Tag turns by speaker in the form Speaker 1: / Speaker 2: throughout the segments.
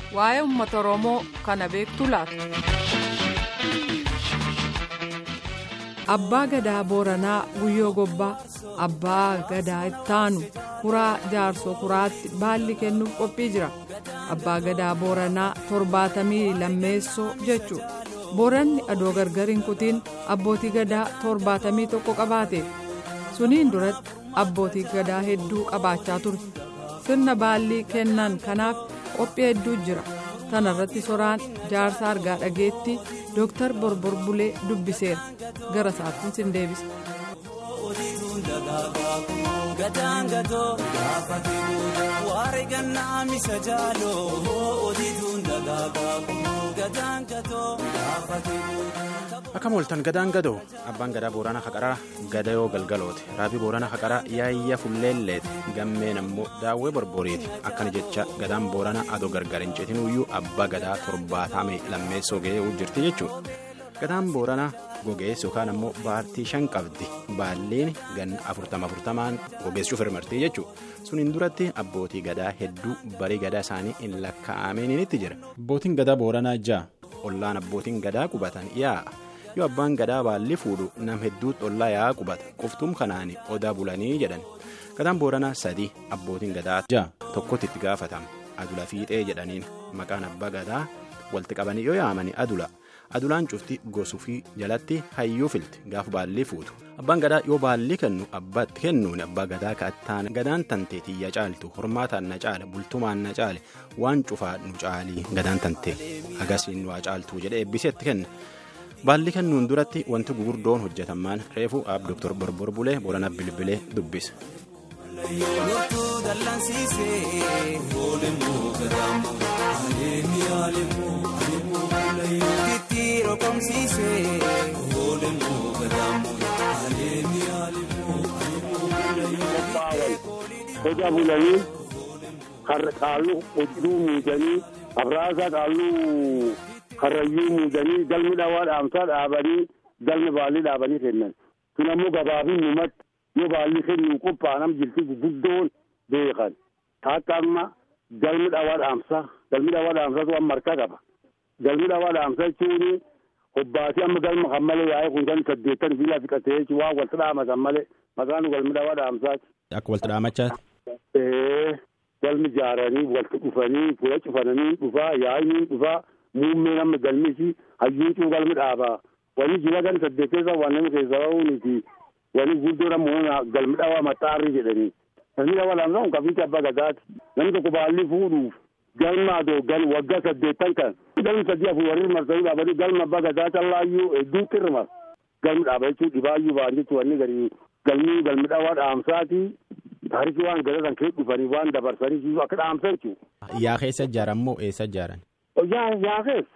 Speaker 1: waa'ee uummata oromoo kana beektu laata. abbaa gadaa booranaa guyyoo gobbaa abbaa gadaa ittaanu kuraa jaarsoo kuraatti baalli kennuuf qophii jira abbaa gadaa booranaa torbaatamii lammeessoo jechuudha booranni adoo gargar hin kutiin abbootii gadaa torbaatamii tokko qabaate suniin duratti abbootii gadaa hedduu qabaachaa ture sirna baallii kennan kanaaf qophii hedduu jira tana irratti soraan jaarsa argaa dhageetti dooktar borbor bulee dubbiseera gara isaattiin sin deebisa.
Speaker 2: akka mooltan gadaan gadoo abbaan gadaa booranaa haqaraa gadayoo galgalooti raabii booranaa haqaraa yaayya fulleelleeti gammeen ammoo daawwee borboriiti akkana jecha gadaan booranaa adoo gargar hin ceetinuyyuu abbaa gadaa torbaatamee lammeessoo ga'ee jirti jechuudha gadaan booranaa gogeessu yookaan ammoo baartii shan qabdi baalleen ganna afurtama afurtamaan gogeessuuf hirmartii jechuudha suniin duratti abbootii gadaa hedduu barii gadaa isaanii hin lakkaa'aminitti jira abbootiin gadaa booranaa ja'a ollaan abbootiin gadaa qubatan yaa'a yoo abbaan gadaa baalli fuudhu nam hedduutti ollaa yaa'a qubata qoftuum kanaan odaa bulanii jedhan gadaan booranaa sadii abbootiin gadaa ja'a tokkotti itti gaafatama adula fiixee jedhaniin maqaan abbaa gadaa walitti qabanii yoo yaamanii adula. adulaan cufti gosuu jalatti hayyuu filti gaafa baallii fuutu abbaan gadaa yoo baallii kennu abbaatti kennuun abbaa gadaa kaattaan gadaan tantee tiyya caaltu hormaataan na caala bultumaan na caale waan cufaa nu caalii gadaan tantee agasiin waa caaltu jedhee eebbiseetti kenna baallii kennuun duratti wanti gugurdoon hojjetamaan reefuu aab dooktor borbor bulee boorana bilbilee dubbisa.
Speaker 3: Hoja bulanii qaalluu hojii muudanii abraasaa qaalluu karrayyuu muudanii galmi dhawaa dhaamsaa dhaabanii galmi baallii dhaabanii kennan. Kun ammoo gabaabin numatti yoo baallii kennu qophaa'anam jirti guguddoon beekan. Akka amma galmi dhawaa dhaamsaa galmi dhawaa dhaamsaatu amma harka qaba. Galmi dhawaa dhaamsaa jechuun hobbaasii amma galma kan malee yaa'ee kun kan saddeettan fiilaa fiqatee jechuun waan walitti dhaamatan malee maqaan galmi dhawaa dhaamsaati.
Speaker 2: Akka walitti dhaamachaati.
Speaker 3: Galmi ijaaranii walitti dhufanii fuula cufananii dhufaa yaa'anii dhufaa muummeen amma galmisi hayyuucuu galmi dhaabaa. Wani jira kan saddeetteessa waan namni keessa ba'uuniti. Wani guddoon ammoo galmi dhawaa maxxaarri jedhanii. Galmi dhawaa dhaamsaa kun kafiitti abbaa gadaati. Namni tokko baallii fuudhuuf galma adoo gal waggaa saddeettan kan. Galmi sadii afur warri marsanii dhaabanii galma abbaa gadaa callaayyuu hedduu qirma. Galmi dhaaba jechuun dhibaayyuu ba'an jechuun wanni gadi galmi galmi dhawaa dhaamsaati. Taarikii waan gadatan kee dhufanii waan dabarsanii akka dhaamsan jechuudha.
Speaker 2: Yaa keessa ijaaran moo eessa ijaaran?
Speaker 3: Yaa yaa keessa.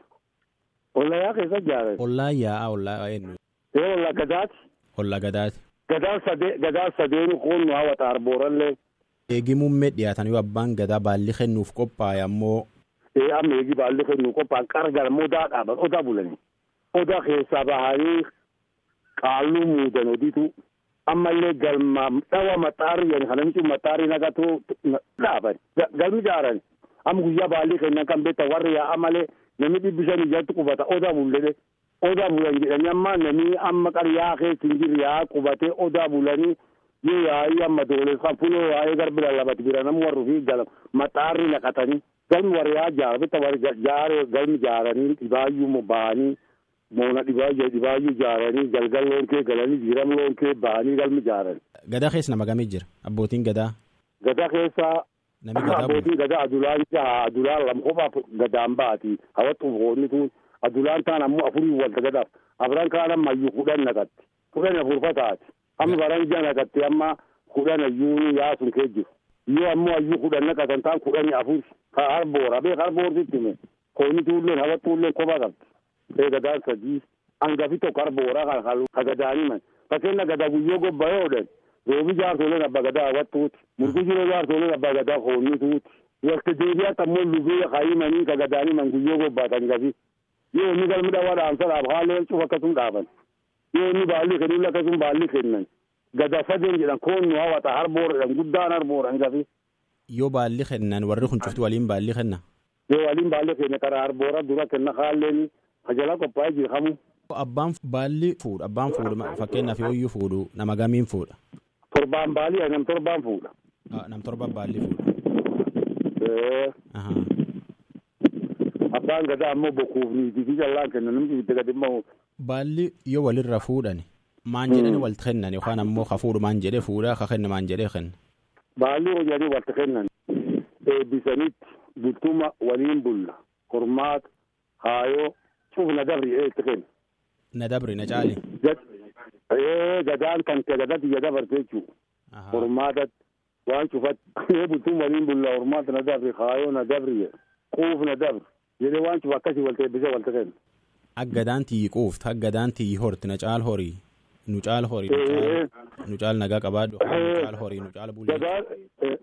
Speaker 3: Ollaa yaa keessa ijaaran.
Speaker 2: Ollaa yaa'a ollaa eenyu?
Speaker 3: Ee ollaa gadaati.
Speaker 2: Ollaa gadaati.
Speaker 3: Gadaan sadee gadaan sadeenu koonu hawwata arboorallee.
Speaker 2: Eegi muummee dhiyaatan yoo abbaan gadaa baalli kennuuf qophaa'e ammoo.
Speaker 3: Ee amma eegi baalli kennuuf qophaa'an qarqara odaa dhaaban odaa bulanii. Odaa keessaa bahanii qaalluu muudan odiitu. ammallee galma dhawa maxxaarri jedhan kana micuun maxxaarri naqatu dhaaban galmi ijaaran amma guyyaa baallii kennan kan beektan warri yaa'a malee namni dhibbi shan ijatti qubata odaa bulledhe odaa bulan jedhanii amma namni amma qaryaa keessa hin jirre yaa'a qubatee odaa bulanii yoo yaa'ii amma doolessan fuloo yaa'ee garbi lallabati bira namni warri fi galma maxxaarri naqatanii galmi warri yaa'a jaara bitta warri jaare galmi ijaaranii dhibaayyuu ba'anii. moona dhibaayyuu dhibaayyuu ijaaranii galgal loon kee galanii jiram loon kee ba'anii galmi ijaaran.
Speaker 2: Gadaa keessa nama gamii jira abbootiin gadaa.
Speaker 3: Gadaa keessa
Speaker 2: Nami gadaa
Speaker 3: abbootiin gadaa adulaan jaha adulaan lama kophaa gadaan baati hawwatu foonni tun adulaan taan ammoo afurii walta gadaaf afran kaan amma iyyuu kudhan naqatti kudhan afurfataati amma baran ija naqatti amma kudhan ayyuu yaasun kee jiru yoo ammoo ayyuu kudhan naqatan taan kudhani afur ka harboora beek harboortitti hime koonni tuulleen hawwatuulleen kophaa qabdi. ee gadaan sadii hangafi tokko arbooraa kan halu kagadaaniman fakkeenya gadaa guyyoo gobbayoo dhan roobi jaartoleen abbaa gadaa hawwattuuti murgushiroo jaartoleen abbaa gadaa hoonnituuti wakti deebiyaatti ammoo lubii kaayimanii kagadaaniman guyyoo gobbaatan gafi yoo inni galmi dhawaa dhaamsa dhaab haalee cuf akkasum dhaaban yoo inni baallii kennuun akkasum baallii kennan gadaa sadeen jedhan koonnu hawwata harbooradhan guddaan harbooran gafi.
Speaker 2: Yoo baalli kennan warri kun cufti waliin baalli kenna.
Speaker 3: Yoo waliin baallee keenya karaa arboora dura kenna kaalleen kajalaa qophaa'ee jirkamu.
Speaker 2: Abbaan baalli fuudha abbaan fuudhu fakkeenyaaf yooyyuu fuudhu nama gamiin fuudha.
Speaker 3: Torbaan baalii nam torbaan fuudha.
Speaker 2: Nam torba baalli fuudha.
Speaker 3: Abbaan gadaa ammoo bokkuuf niitii fi callaan kenna namni itti gadi immoo.
Speaker 2: Baalli yoo walirra fuudhan maan jedhani walitti kennan yookaan ammoo ka fuudhu maan jedhee fuudha ka kenna maan jedhee kenna.
Speaker 3: Baalli hojjanii walitti kennan eebbisanitti bultuma waliin bulla hormaata haayoo cuuf na dabri itti kenna.
Speaker 2: Na dabri na caali.
Speaker 3: Gadaan kan kee gadatti ya dabarte jechuudha. Hormaatatti waan cufatti bultuma waliin bulla hormaata na dabri haayoo na dabri quuf na dabri jedhee waan cufa akkasii walitti eebbisee walitti kenna.
Speaker 2: Aggadaan tiyyi quufti aggadaan tiyyi horti na caal horii nu caal horii nu caal nagaa qabaadhu nu caal horii nu caal bullee.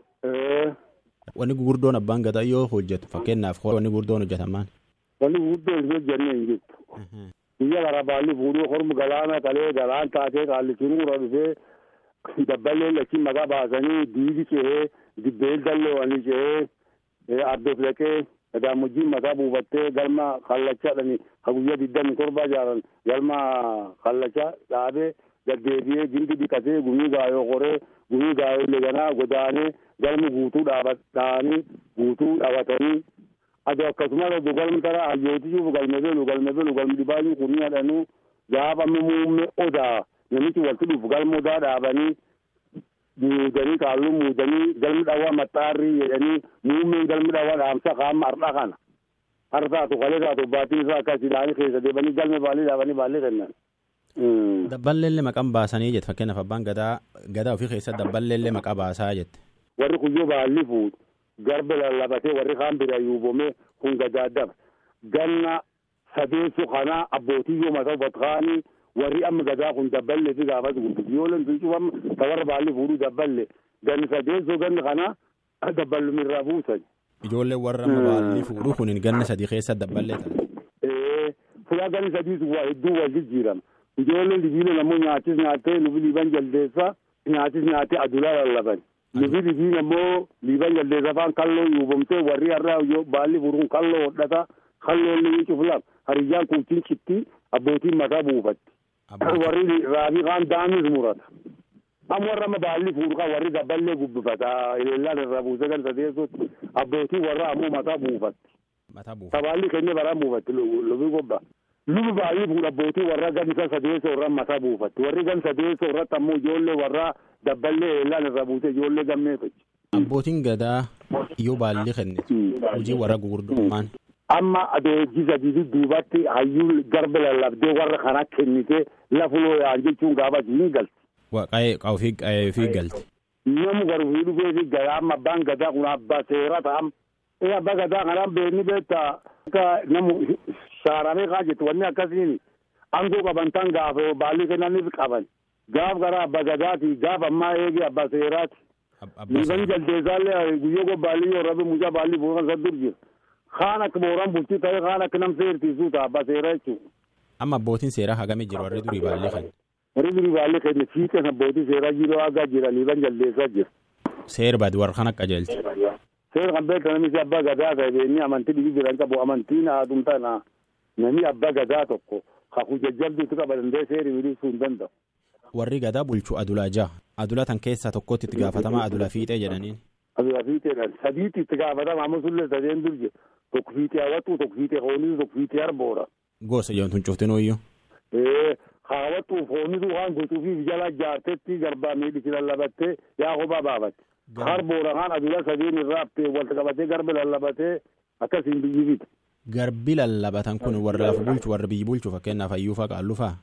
Speaker 2: Wanni gurguddoon abbaan gadaa yoo hojjetu fakkeenyaaf wanni gurguddoon hojjetamaan.
Speaker 3: Wanni gurguddoon hin hojjennee hin jirtu. Biyya gara baalli fuudhuu hormu galaana qalee galaan taatee qaallichiin gurra dhufee dabballee lachiin maqaa baasanii diidi cehee dibbeel dalloowanii cehee addoof dhaqee gadaamojjiin mataa buufattee galma kallachadhani ka guyyaa digdami torba jaaran galma kallacha dhaabee gaddeebi'ee gindi dhiqatee gumii gaayoo qoree gumii gaayoo leganaa godaanee galmi guutuu dhaabanii guutuu dhaabatanii ado akkasumas ado galmi tara hayyootichuuf galme belu galme belu galmi dhibaayuu kunii hadhanuu gaafa muumme odaa namichi walitti dhufu galma odaa dhaabanii muudanii kaalluu muudanii galmi dhawaa maxxaarrii jedhanii muummeen galmi dhawaa dhaamsa kaama har'a kana har taatu kalee taatu baatiin isaa akkas ilaanii keessa deebanii galme baalii dhaabanii baallee kennan.
Speaker 2: Dabballeellee maqaan baasanii jette fakkeenyaaf abbaan gadaa gadaa ofii keessatti dabballeellee maqaa baasaa jette.
Speaker 3: Warri kuyyoo baalli fuudhu garba lallabatee warri kaan bira yuubomee kun gadaa daba ganna sadeessu kana abbootii yoo mataa uffatkaanii warri amma gadaa kun dabballee fi gaafas gurgudu yoo leen tuuchuu amma ta warra baalli fuudhuu dabballe ganni sadeessoo ganni kana dabballumirraa buusan.
Speaker 2: Ijoollee warra amma baalli fuudhu kun ganna sadii keessa dabballee ta'a.
Speaker 3: Fuula ganni sadiis waa hedduu wal jijjiirama. Ijoolleen libiila nammoo nyaachis nyaattee nufi liiban jaldeessa nyaachis nyaattee adulaa lallaban. Nufi libiin ammoo liiban jaldeessa afaan kalloo yuubamtee warri har'a baalli fuudhuun kalloo hodhata kalloo illee cuflaaf hariyyaan kuutiin citti abbootiin mataa buufatti. warri raabii kaan daamis murata amma warra amma baalli fuudhu kan warri dabballee gubbifata eleellaan irraa buusee gan sadeessutti abbootii warra ammoo mataa buufatti tabaalli keenya baraan buufatti lubi gobba lubi baalli fuudhu abbootii warra gan isa sadeessoo irra mataa buufatti warri gan sadeessoo irratti ammoo ijoollee warra dabballee eleellaan irraa buusee ijoollee gammeeffachi.
Speaker 2: Abbootiin gadaa yoo baalli kennite hojii warra gurguddummaan.
Speaker 3: amma adeegisa didi duubatti hayyuu garba lallabdee warra kana kennite lafuloo yaan jechuun gaafas hin galti.
Speaker 2: Waaqaa'ee ofii qaa'ee fi galti.
Speaker 3: Namu garuu fi dhufee fi gadaa amma abbaan gadaa kun abbaa seera ta'am. Ee abbaa gadaa kanaan beekni beektaa akka namu shaaramee kaa jettu wanni akkasiin aangoo qaban tan gaafa baalli kennaniif qaban. Gaaf gara abbaa gadaati gaaf ammaa eegi abbaa seeraati. Liiban jaldeessaallee guyyoo gobbaalli yoo rabe mucaa baalli buufan saddur jira. kaan akka booraan bultii ta'e kaan akka nam seertiisuu ta'a abbaa seeraa jechuudha.
Speaker 2: Amma abbootiin seeraa hagamee jiru warri durii baallee kan.
Speaker 3: Warri durii baallee kan fiixeen abbootii seeraa jiru hagaa jira liiban jaldeessaa jira.
Speaker 2: Seer baadi warra kan akka qajeelchi.
Speaker 3: Seera kan beektan namichi abbaa gadaa ta'e beekni amantii dhibii jiran qabu amantiin haadum tana nami abbaa gadaa tokko kakuu jajjabduutu qaba danda'e seeri miliisuu hin danda'u.
Speaker 2: Warri gadaa bulchu adulaa jaha. Adulaa tan keessaa tokkotti itti gaafatamaa adula fiixee jedhaniin.
Speaker 3: Adula fiixeedhaan sadiitti itti gaafatama amma sullee sadeen dur jira. Tokko fiixee hawwatu tokko fiixee hoonisu tokko fiixee arboora.
Speaker 2: Gosa jedhamtuun cuftin ooyyuu.
Speaker 3: Ee hawwatuuf hoonisu waan gochuufi jala jaartetti garbaa miidhisi lallabattee yaa kophaa baafatte. Arboora kaan adula sadeen irraa haftee walta qabatee garba lallabatee akkasiin biyyi fite.
Speaker 2: Garbi lallabatan kun warra lafa bulchu warra biyyi bulchu fakkeenyaaf hayyuufaa qaallufaa.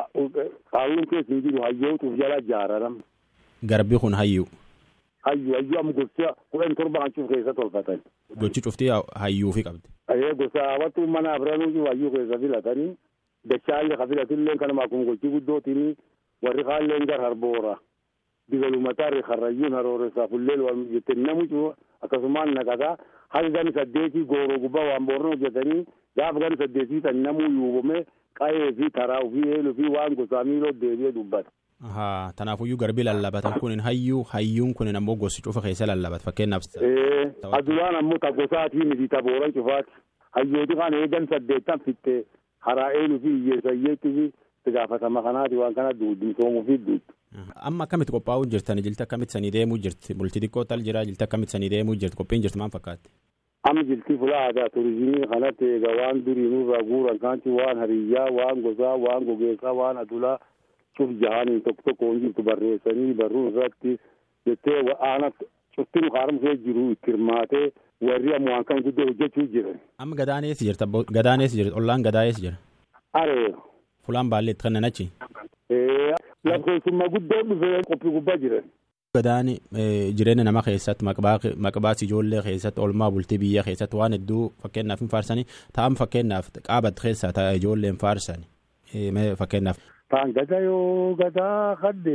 Speaker 3: Qaalluun keessa hin jiru hayyootuuf jala jaararam.
Speaker 2: Garbi kun hayyuu.
Speaker 3: Hayyuu hayyuu amma gosa kudhan torba kan cuuf keessa tolfatan.
Speaker 2: Gochi cuftii hayyuufi qabdi.
Speaker 3: Ee gosa hawwatu mana abiraanuu hayyuu keessa filatanii dachaallee ka filatillee kanuma akkuma gochii guddootiin warri kaalleen gar harboora. Digalumataa karrayyuun harooressaa fulleen waan jettee namu akkasumaan naqataa hanga gani saddeetii gooroo gubbaa waan boorna hojjetanii gaafa gani saddeetii san namuu yuubame qa'ee fi taraa fi eeluu fi waan gosaa miiloo deebi'ee dubbata.
Speaker 2: Tanaafuyyuu garbii lallabatan kun hayyuu hayyuun kun ammoo gosi cufa keessa lallabat fakkeenyaaf.
Speaker 3: Adulaan ammoo ta gosaatii miti ta booran cufaati. Hayyooti kan eegan saddeettan fitte haraa eenyu fi hiyyeessa hiyyeetti fi itti gaafatama kanaati waan kana duudimsoomuu fi duutu.
Speaker 2: Amma akkamitti qophaa'uu jirtan jilti akkamitti sanii deemuu jirti bultii xiqqoo tal jira jilti akkamitti sanii deemuu jirti qophiin jirti maal fakkaatti.
Speaker 3: Amma jiltii fulaa aadaa turizimii kanatti egaa waan durii nurraa guuran kaanti waan hariyyaa waan gosaa waan gogeessaa waan adulaa cuf jahanii tokko tokko jirtu barreessanii barruun irratti jettee aana cuftin haaromsee jiru itti hirmaatee warri ammoo waan kan guddoo hojjechuu jiran.
Speaker 2: Amma gadaan eessa jirta gadaan eessa jirta ollaan gadaa eessa jira.
Speaker 3: Aree.
Speaker 2: Fulaan baalleetti kan nanachi.
Speaker 3: Lakkoofsummaa guddoo dhufee qophii gubbaa jiran.
Speaker 2: Gadaan jireenya nama keessatti maqbaas ijoollee keessatti oolmaa bultii biyya keessatti waan hedduu fakkeenyaaf hin faarsanii ta'an fakkeenyaaf qaabat keessaa ta'a ijoolleen faarsan fakkeenyaaf.
Speaker 3: Taan gada yoo gadaa kadde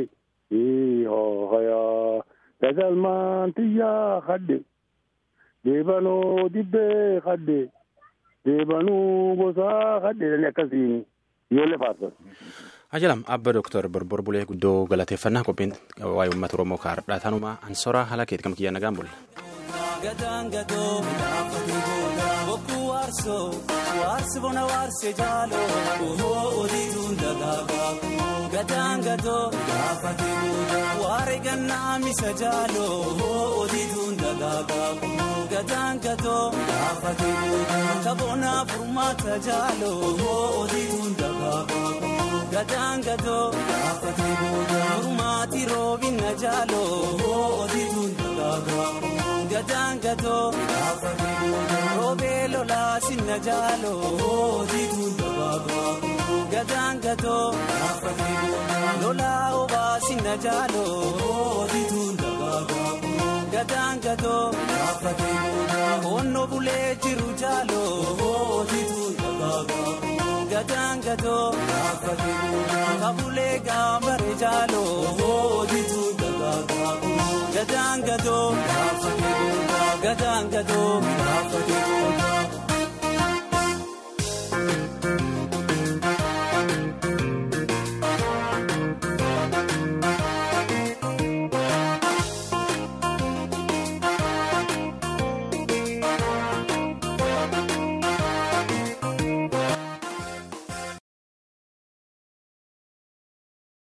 Speaker 3: hooyaa gadalmaan xiyyaa kadde deebanoo dibbee kadde deebanuu gosaa kadde akkasiin ijoollee faarsan.
Speaker 2: Ajalam abba Dooktar Borbor Bulee guddoo galateeffannaa qophiin waa'ee uummata Oromoo kaardhaa tanumaa ansoraa haala keetti kam kiyyaa nagaan bulle.
Speaker 4: Gadaan gadoo midhaafate booda bokkuu waarsoo waarsi bona waarsee jaaloo ohoo oliituun dagaagaa gadaan gadoo midhaafate booda waare gannaa misa jaaloo ohoo oliituun dagaagaa gadaan gadoo midhaafate booda kaboonaa furmaata jaaloo ohoo oliituun dagaagaa. Gadaan gadoo gaafate booda furmaati roobina jaaloo oolituun dagaagaa. Gadaan gadoo gaafate booda roobee lolaa sinna jaaloo oolituun dagaagaa. Gadaan gadoo gaafate booda lolaa obaa sinna jaaloo oolituun dagaagaa. Gadaan gadoo gaafate booda onnoo bulee jiru jaaloo oolituun dagaagaa. Gadaan gadoo gaafate booda kabulee gaambare jaaloo oolituun dagaagaa. Gadaan gadoo gaafate booda gadaan gadoo gaafate booda.